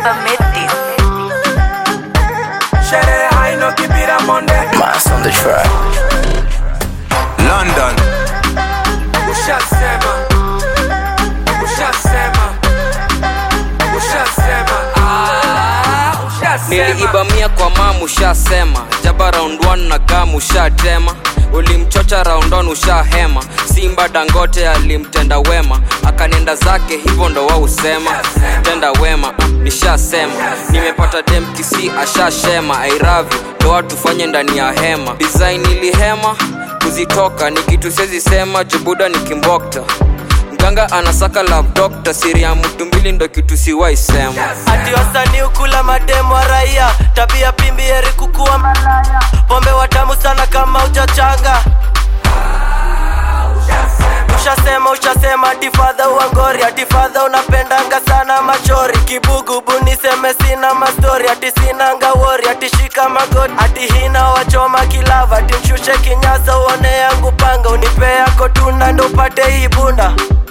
never made this. Sherehe haino kibira monde Mass on the track. London, Ushasema Ushasema Ushasema Ah, Ushasema niliiba mia kwa mamu ushasema jaba round 1 na gamu ushatema ulimchocha round on ushahema simba dangote alimtenda wema akanenda zake hivyo ndo wausema tenda wema ah, nishasema nimepata demkisi ashashema airavi ndo watu fanye ndani ya hema design ilihema kuzitoka ni kitu sezi sema jubuda ni kimbokta mganga anasaka love doctor siri ya mtu mbili ndo kitu siwaisema ati wasanii ukula mademu wa raia tabia pimbi heri kukuwa malaya pombe watamu sana kama uchachanga ushasema ushasema atifadha uangori atifadha unapendanga sana machori kibugubu niseme sina mastori ati sinanga wori atishika magoti ati hina wachoma kilava ati mshushe kinyasa uone yangu panga unipe yako tunda ndo upate hii bunda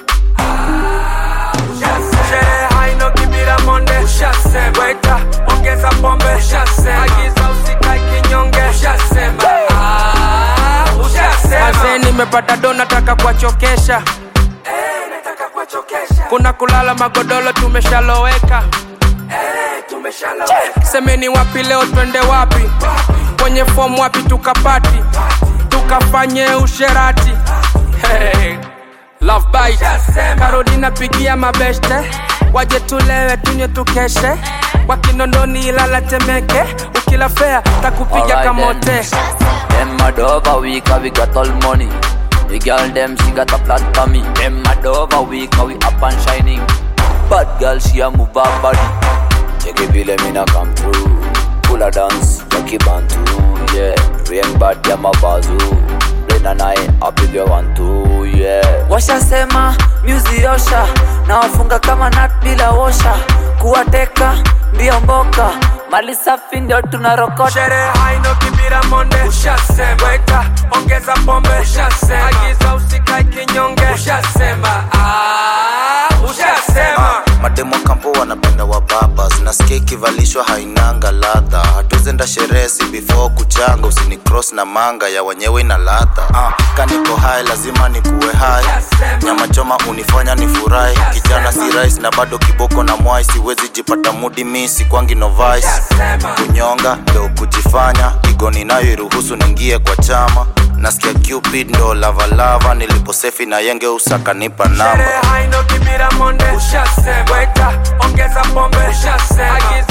Sherehe haino kibira monde Ushasema Weta ongeza pombe Ushasema Agiza usikae kinyonge Ushasema Ah, Ushasema Azee nimepata do nataka kuwachokesha Eh, nataka kuwachokesha kuna kulala magodoro tumeshaloweka Eh, tumeshaloweka semeni wapi leo twende wapi kwenye fomu wapi tukapati tukafanye usherati hey. Love bite. karodi napigia mabeste waje tulewe tunywe tukeshe wakinondoni ilala temeke ukila fea takupiga Alright kamote then. Them mad over we cause we got all money. The girl them she got a flat for me. Them mad over we cause we up and shining. Bad girl she a move her body. Check it vile mina come through. Full a dance, Jackie Bantu. Yeah, rain bad ya mabazu. Rain and I apige one two. Yeah. Washasema music osha na wafunga kama nut bila osha. Kuwateka mbio mboka. Mali safi ndio tunarokota. Sherehe haino kibira monde Ushasema Weta ongeza pombe Ushasema Agiza usikae kinyonge Ushasema Ah, Ushasema mademo kampo wanapenda wababas nasikia ikivalishwa hainanga ladha hatuzenda sherehe si before kuchanga usini cross na manga ya wenyewe ina ladha ah, kaniko hai lazima nikuwe hai nyama choma unifanya nifurahi kijana si rais na bado kiboko na mwai siwezi jipata mudi misi kwangi novice kunyonga ndo kujifanya igoni nayo iruhusu ningie kwa chama nasikia cupid ndo lavalava niliposefi na yenge usakanipa namba Sherehe haino kibira monde Ushasema Weta ongeza pombe Ushasema Agiza